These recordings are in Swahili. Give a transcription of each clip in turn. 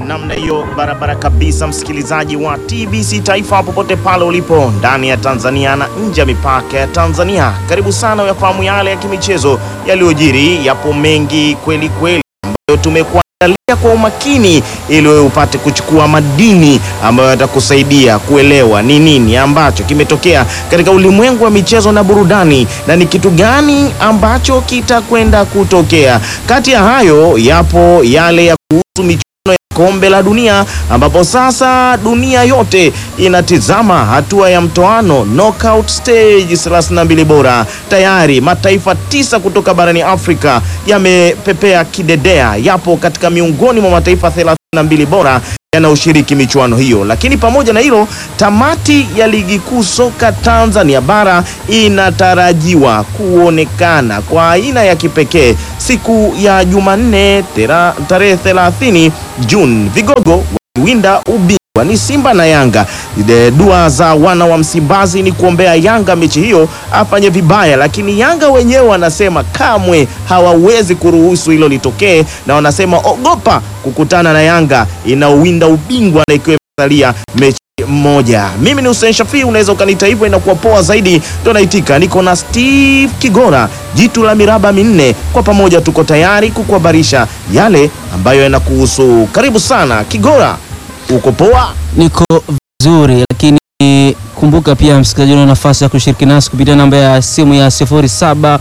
namna hiyo barabara kabisa, msikilizaji wa TBC Taifa popote pale ulipo ndani ya Tanzania na nje ya mipaka ya Tanzania, karibu sana uyafahamu yale ya kimichezo yaliyojiri. Yapo mengi kweli kweli ambayo tumekuandalia kwa umakini ili wewe upate kuchukua madini ambayo yatakusaidia kuelewa ni nini ambacho kimetokea katika ulimwengu wa michezo na burudani na ni kitu gani ambacho kitakwenda kutokea. Kati ya hayo yapo yale ya kuhusu michuano ya kombe la dunia ambapo sasa dunia yote inatizama hatua ya mtoano knockout stage 32 bora. Tayari mataifa tisa kutoka barani Afrika yamepepea kidedea, yapo katika miongoni mwa mataifa 32 bora yanayoshiriki michuano hiyo. Lakini pamoja na hilo, tamati ya ligi kuu soka Tanzania bara inatarajiwa kuonekana kwa aina ya kipekee siku ya Jumanne tera- tarehe 30 Juni. Vigogo wakiwinda ubingwa ni Simba na Yanga. De- Dua za wana wa Msimbazi ni kuombea Yanga mechi hiyo afanye vibaya, lakini Yanga wenyewe wanasema kamwe hawawezi kuruhusu hilo litokee, na wanasema ogopa kukutana na Yanga inaowinda ubingwa na ikiwa imesalia mechi mmoja. Mimi ni Hussein Shafii, unaweza ukaniita hivyo, inakuwa poa zaidi. Ndo naitika, niko na Steve Kigora, jitu la miraba minne. Kwa pamoja tuko tayari kukuhabarisha yale ambayo yanakuhusu. Karibu sana Kigora, uko poa? Niko vizuri, lakini kumbuka pia msikilizaji, una nafasi ya kushiriki nasi kupitia namba ya simu ya 07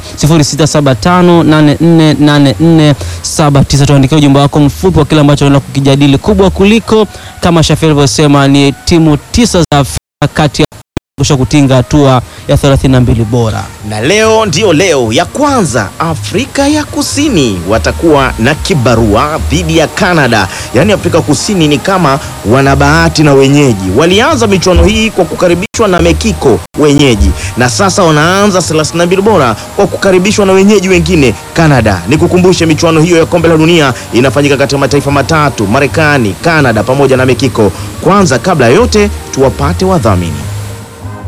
0675848479. Tuandikia ujumbe wako mfupi wa kile ambacho unaenda kukijadili. Kubwa kuliko kama Shafi alivyosema, ni timu tisa za Afrika kati ya kusha kutinga hatua ya 32 bora. na leo ndiyo leo ya kwanza Afrika ya Kusini watakuwa na kibarua dhidi ya Canada. Yaani Afrika Kusini ni kama wana bahati na wenyeji. Walianza michuano hii kwa kukaribishwa na Mekiko wenyeji, na sasa wanaanza 32 bora kwa kukaribishwa na wenyeji wengine Canada. Nikukumbushe michuano hiyo ya kombe la dunia inafanyika katika mataifa matatu, Marekani, Canada pamoja na Mekiko. Kwanza kabla ya yote tuwapate wadhamini.